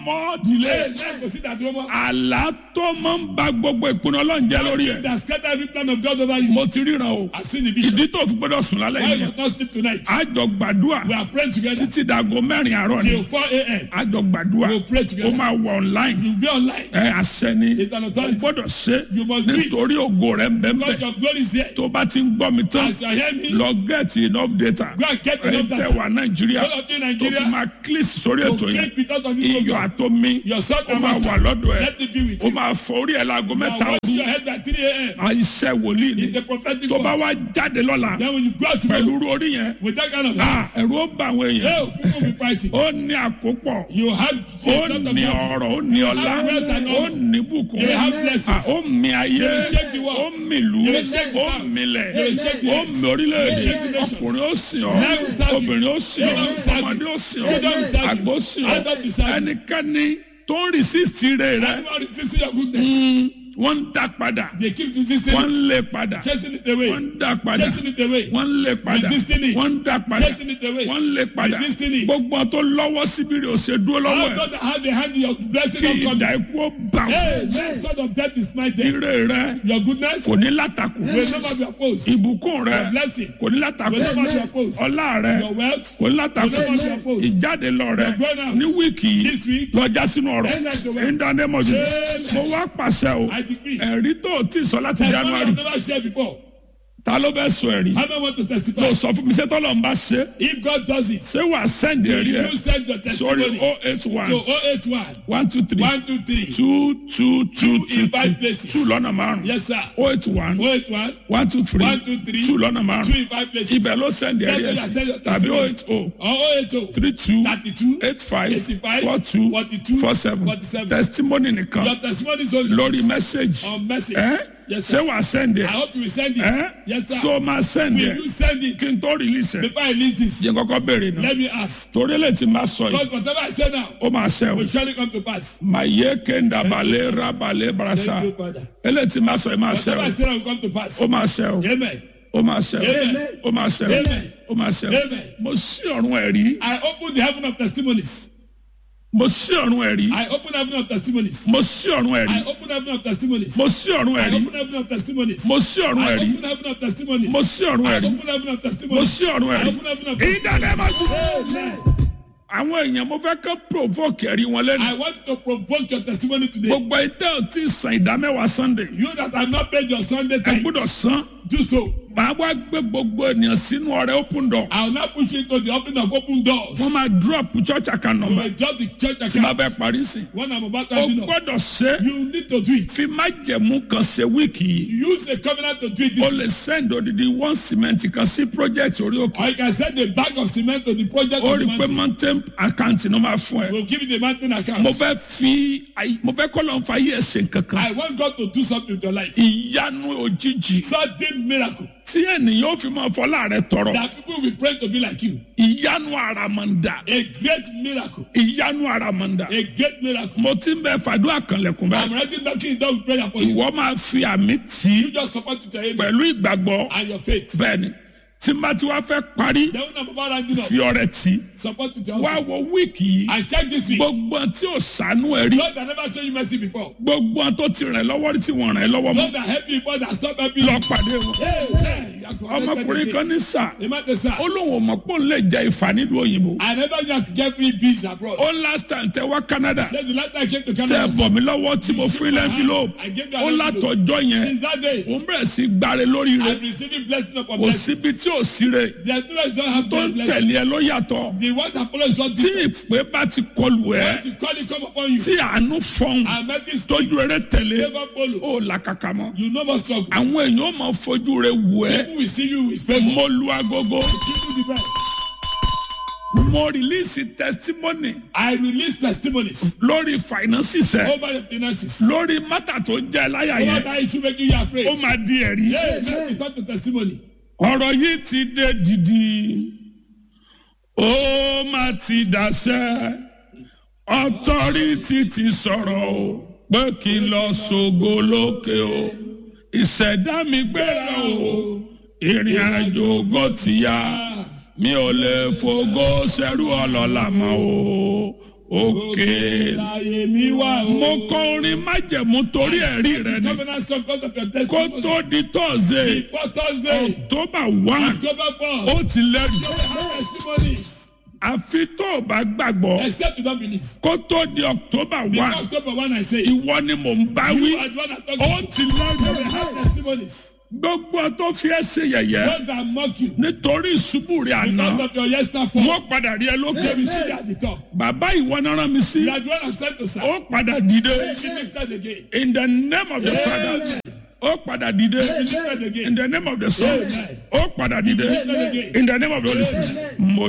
more delay. Amen. Kò sí ìdádúró mọ́. àlá tó máa ń ba gbogbo ìpinnu ọlọ́run jẹ́ lórí ẹ̀. That scatter every plan of God over you. mo ti ríran o. I've seen the vision. ìdí tó fi gbọ́dọ̀ sùn lálẹ́ Why you yìí. must not sleep tonight? a jọ gbàdúrà We are praying together títí dago mẹ́rin àárọ̀ ni. till 4 a.m. a jọ gbàdúrà We'll pray ó together. máa wọ online. You'll be online. ẹ àṣẹ ni It's an o authority. gbọ́dọ̀ ṣe You must do it. nítorí ògo rẹ̀ ń bẹ ń God, bẹ. your glory is there. tó bá ti ń gbọ́ mi tán As you are hearing me, lọ get enough data. go and get ẹ enough tẹ data. wà nàìjíríà All of you in tó fi Nigeria, máa click sórí to ètò yẹn click because of this iyọ̀ program. àtomi Your salt ó and máa wà water. lọ́dọ̀ ẹ̀ Let it be with ó you. máa fọ orí ẹ̀ láago Now mẹ́ta wash ọdún your head by 3 a.m. àìsẹ́ wòlíì ni It's the prophetic tó bá word. wá jáde lọ́la Then when you go out pẹ̀lú tomorrow irú orí yẹn with that kind of ah, hands, ẹ̀rù ó bá àwọn èèyàn hey, people will be fighting. ó ní àkópọ̀ You have ó a lot of ní money. ọrọ̀ ó ní ọlá have wealth and ó honor. ní bùkún You have blessings. Ah, ó mi ayé You will shake the world. ó mi ìlú You will shake the ó town. milẹ̀ You will shake the ó earth. mi orílẹ̀-èdè You will shake the nations. ọkùnrin ó sìn ọ́ Men will serve you. obìnrin ó sìn ọ́ Children will serve you. ọmọdé ó sìn ọ́ Children will serve you. àgbò sìn ọ́ Adults will serve you. ẹnikẹ́ni tó ń rìsíìtì rẹ̀ rẹ̀ Everyone resisting your goodness. wọ́n ń dá padà They keep resisting wọ́n ń it, lé padà chasing it away, wọ́n ń dá padà chasing it away, wọ́n ń lé padà Resisting it. wọ́n ń dá padà chasing it away. wọ́n ń lé padà Resisting it. gbogbo àwọn tó lọ́wọ́ síbi rẹ̀ ò ṣe dúró lọ́wọ́ All ẹ̀ God that have the hand in your blessing kí of God. ìdá ikú ó bà wọ́n Hey, that sort of death is mighty. ire rẹ̀ Your goodness kò ní látakò will never be opposed. ìbùkún rẹ̀ Your blessing kò ní látakò will never be opposed. ọlá rẹ̀ Your wealth kò ní látakò will never be opposed. ìjáde lọ rẹ̀ Your going out ní wíìkì yìí this week, lọ́jà sínú ọ̀rọ̀ End of the world. ìdánimọ̀jù Amen. mo wá pàṣẹ o I decree. ẹ̀rí tó o ti sọ láti Like one january I've never shared before. ta ló bẹ sọ ẹ̀rí How many want to testify? ló sọ fún mi sẹ́tọ́ lọ́n bá ṣe If God does it, ṣé wàá sẹ́ndì ẹ̀rí you ẹ̀ send your sórí testimony oh eight one to 081 one two three 123 two two two Two two in five two places. two lọ́nà márùn Yes, sir. oh eight one 081 one two three One, two, three. two lọ́nà two márùn in five places. ibẹ̀ ló sẹ́ndì ẹ̀rí ẹ̀ That's sí what I tell you, tàbí oh testimony. eight oh Or 080 three two 32 eight five 85 four two 42 four seven 47. testimony nìkan Your testimony is only lórí message on message. ẹ Yes, ṣé sir. wàá sẹ́ndì I ẹ̀ hope you will send it. ẹ Yes, sir. so máa sẹ́ndì Will ẹ̀ you send it kí n tó release ẹ̀ before I release this? yẹn kọ́kọ́ béèrè náà Let me ask. torí lè ti máa sọ yìí Because whatever I say now ó máa ṣe o will surely come to pass. maye kenda bale rabale barasa Thank you, Father. eléyìí ti máa sọ yìí máa ṣe Whatever I o say now will come to pass. ó máa ṣe o Amen. ó máa ṣe o Amen. ó máa ṣe o Amen. ó máa ṣe o Amen. mo ṣí ọ̀run ẹ̀rí I open the heaven of testimonies. mo ṣí ọ̀run ẹ̀rí I open heaven of testimonies. mo ṣí ọ̀run ẹ̀rí I open heaven of testimonies. mo ṣí ọ̀run I ẹ̀rí open heaven of testimonies. mo ṣí ọ̀run I ẹ̀rí open heaven of testimonies. mo ṣí ọ̀run I ẹ̀rí open heaven of mo testimonies. ṣí ọ̀run I ẹ̀rí open heaven of ìdáná máa tún. Amen. àwọn èèyàn mo fẹ́ kọ́ provoke ẹ̀rí wọn lẹ́nu I want to provoke your testimony today. gbogbo ìtẹ́ ò tí ì san ìdámẹ́wàá sunday You that have not paid your Sunday ẹ tithe, gbọ́dọ̀ san do so. màá wá gbé gbogbo ènìyàn sínú ọrẹ open door I will not push you into the opening of open doors. wọ́n máa drop church account You number will drop the church tí wọ́n account. fẹ́ parí sí. When I'm about to o hand it up, gbọ́dọ̀ ṣe you need to do it. fi májẹ̀mú kan ṣe wíìkì yìí Use a covenant to do it. o This lè send odidi one cement kan sí project orí òkè or you can send a bag of cement to the project o of the rí i pé mountain. mountain account ni wọ́n máa fún ẹ We'll give you the mountain account. mo fẹ́ fi ayi- mo fẹ́ kọ́ lọ́n fa ayé ẹ̀sìn kankan I want God to do something with your life. ìyanu òjijì Sudden miracle tí ènìyàn ó fi máa fọlá rẹ tọrọ that people will pray to be like you. ìyanu àràmàǹdà A great miracle. ìyanu àràmàǹdà A great miracle. mo ti ń bẹ fàdúrà kanlẹ̀kùn I'm báyìí ready knocking down with prayer for you. ìwọ máa fi àmì tì í You just support with your amen pẹ̀lú ìgbàgbọ́ and your faith. bẹ́ẹ̀ni tí n bá ti wá fẹ́ parí Then when I'm about rounding up, fi ọrẹ tì í support with your wá offering. wo wíìkì yìí And check this week. gbogbo ohun tí ò sànú ẹ rí God that never show you mercy before. gbogbo ohun tó ti rìn lọ́wọ́ rí tí wọ́n rìn lọ́wọ́ mọ́ God that help you before that stop helping lọ you. pàdé wọn. Amen. You are ọmọkùnrin connected kan again. ní sà Amen, sir. ó lóun ò mọ̀ pé òun lè jẹ ìfà nílùú òyìnbó I never knew I could get free bees abroad. ó last time tẹ wá Canada Said the last time I came to tẹ Canada, bọ̀ mí lọ́wọ́ tí mo fún ilé envelope I gave you ó an envelope. látọjọ́ yẹn Since that day, òun bẹ̀rẹ̀ sí gbáre lórí rẹ̀ I'm receiving blessing upon kò blessing. síbi tí ò sí rẹ̀ There's no way you don't have tó ń blessing. tẹ̀lé ẹ ló yàtọ̀ The one that follows is what tí different. ìpè bá ti kọlù ẹ Once you call it come upon you, tí àánú fọ́n and make this speak, tójú rẹ tẹ̀lé favor follow. ó làkàkà mọ́ You no more struggle. àwọn èèyàn ó máa fojú rẹ wù ẹ People will see you with favor. mo lu agogo Give you the best. mo release testimony I release testimonies lórí finances ẹ over your finances. lórí mátà tó jẹ́ láyà Over yẹn that issue making you afraid. ó máa di ẹ̀rí. Yes, let me talk to testimony. ọ̀rọ̀ yìí ti dé dìdì ó máa ti dàṣẹ ọtọ́rìtì ti sọ̀rọ̀ o pé kí n lọ ṣògo lókè o ìṣẹ̀dá mi gbéra o ìrìn àjò ògo ti yá mi ò lè fògo ṣẹrú ọlọ́lá mọ́ o òkè. láyé mi wá o. mo kọ orin májẹ̀mú torí ẹ̀rí rẹ ni covenant song because of your kó testimony. tó di tọ́sídẹ̀ẹ́ before thursday. october one october ó four. ti lẹ́rìí testimonies. àfi tó o bá gbàgbọ́ except you don't believe. kó tó di october before one october one i say. ìwọ ni mò ń bá wí you are the one that talk ó to. ti lẹ́rìí have testimonies. gbogbo tó fi ẹ́ ṣe yẹ̀yẹ́ those that mock you. nítorí ìṣubú rẹ̀ àná because of your yesterday fall. wọ́n padà rí ẹ lókè they will see you at the top. bàbá ìwọ náà rán mi sí you are the one that sent to serve. ó padà dìde be lifted again. in the name of the father ó padà dìde be lifted again. in the name of the son ó padà dìde in the name of the holy spirit mo